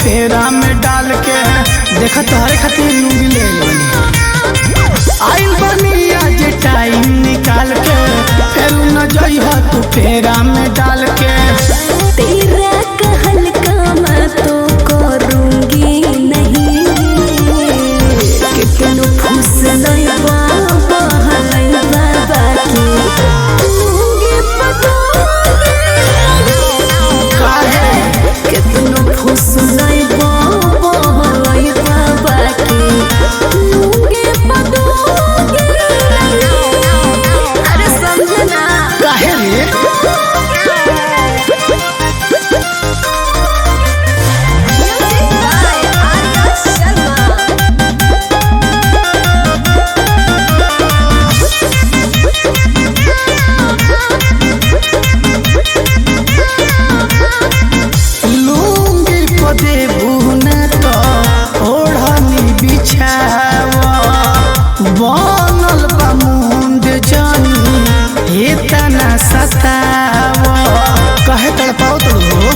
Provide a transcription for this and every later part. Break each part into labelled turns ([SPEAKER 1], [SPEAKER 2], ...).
[SPEAKER 1] फेरा में डाल के देखा तोहरे खातिर लूंगी ले लेनी आइल बनी आज टाइम निकाल के फिर न जइह तू फेरा में डाल के
[SPEAKER 2] तेरा कहल का मैं तो करूंगी नहीं कितनो फूस लइबा बहलइबा बाकी लूंगी पटोंगी
[SPEAKER 1] काहे
[SPEAKER 2] कितनो फूस लइबा बहलइबा बाकी लूंगी पटोंगी अरे समझना
[SPEAKER 1] काहे रे
[SPEAKER 2] Music by Arya Sharma.
[SPEAKER 1] लूंगी पदे बुना तो ओढ़नी बिछावा बनल बा मुंड जानी इतना सतावा कहे तड़पाओ तो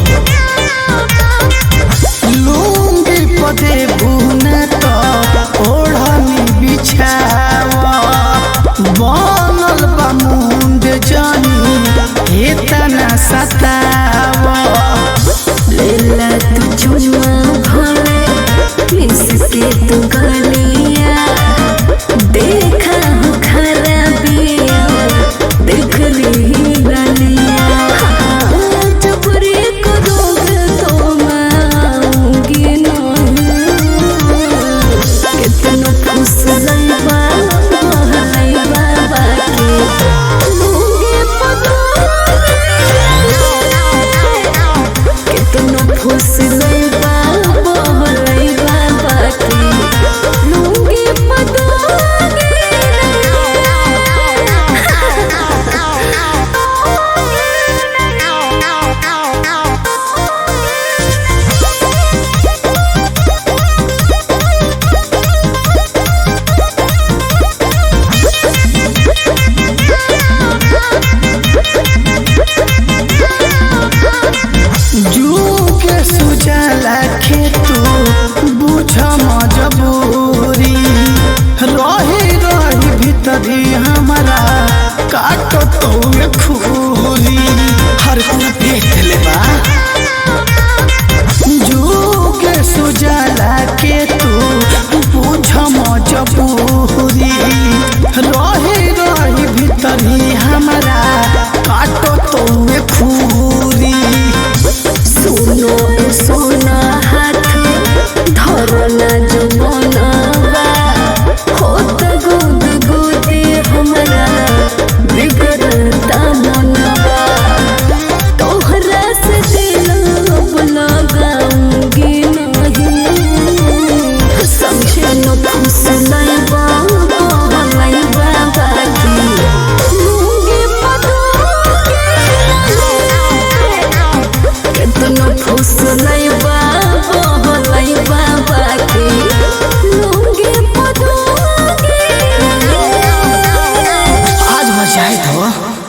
[SPEAKER 1] लूंगी पदे बुना तो ओढ़नी बिछावा बनल बा मुंड जानी इतना सतावा
[SPEAKER 2] लेला तू चुमा भरे किसके तू गलिया देखा हो खराबिया देख ली गलिया जबरी करोगे तो मैं आऊंगी नहीं कितनो फुस लइबा बहलइबा बाकी लूंगी पटोंगी कितनो फुस लइबा बहलइबा बाकी लूंगी
[SPEAKER 1] जू के सुजला के तू बुझ मजबूरी रही रही भीतरी हमारा काटो तो